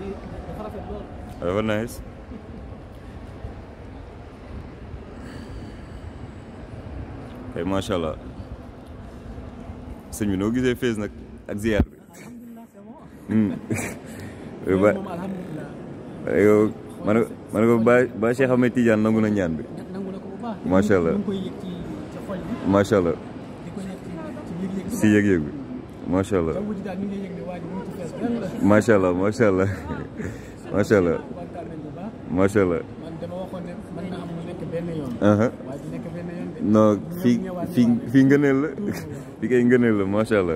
dafa nice kay macha allah sëñ bi noo gisee fees nag ak ziar bi ba yow ma ne ma ne ko ba ba Cheikh Ahmed Tidiane nangu na ñaan bi macha allah macha allah si yëg-yëg bi macha allah macha allah macha allah macha allah macha allah non fii fii fii ngëneel la fii kay ngëneel la macha allah.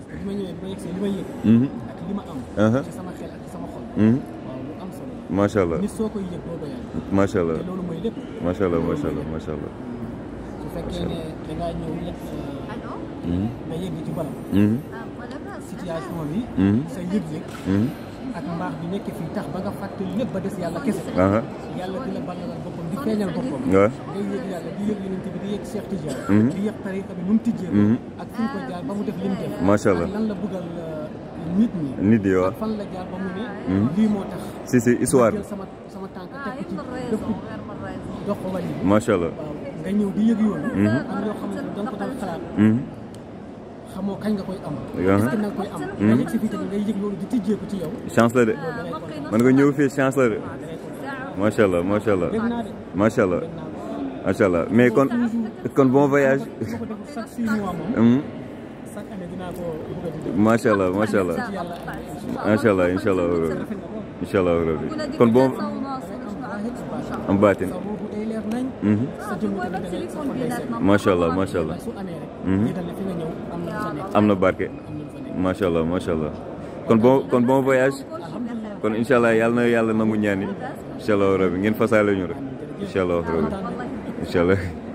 macha allah macha allah macha allah macha allah macha allah. su fekkee ne dangaa ñëw yëg nga yëg ci barab situation bi sa yëg-yëg ak mbaax bi nekk fii tax ba nga fàtte lépp ba des yàlla kese yàlla di la ballalal boppam di feeñal boppam waaw ngay yëg yàlla di yëg yonent bi di yëg Cheikh Tidiane di yëg tariqa bi nu mu tijjee ak fi ñu ko jaar ba mu def li mu def macha allah ak lan la bëggal nit ñi nit yi waaw ak fan la jaar ba mu ne lii moo tax si si histoire jël sama sama tànk teg ko ci def ko dox ko wàññi macha allah waaw nga ñëw di yëg yoonu am yoo xam ne da nga ko daan xalaat xamoo kañ nga koy am est-ce que na nga koy am nga yëg si fii tamit ngay yëg loolu di tijjeeku ci yow chance la de man nga ñëw fii chance la de macha allah macha allah dégg naa de macha allah macha allah mais kon kon bon voyage ma ko def chaque six mois moom chaque année dinaa ko bëgg a di def macha allah macha allah ci yàlla macha allah incha allah rabbi incha allah rabbi kon bon am baatin sa boobu day leer nañ sa jëmm tamit da ngay sa xol day set macha allah macha allah su amee rek ñu dal ne fi nga ñëw am na lu fa nekk am na barke am na lu fa nekk macha allah macha allah kon bon kon bon voyage kon incha allah yàlla na yàlla nangu ñaan yi incha allah rabbi ngeen fasaale ñu rek incha allah rabbi incha allah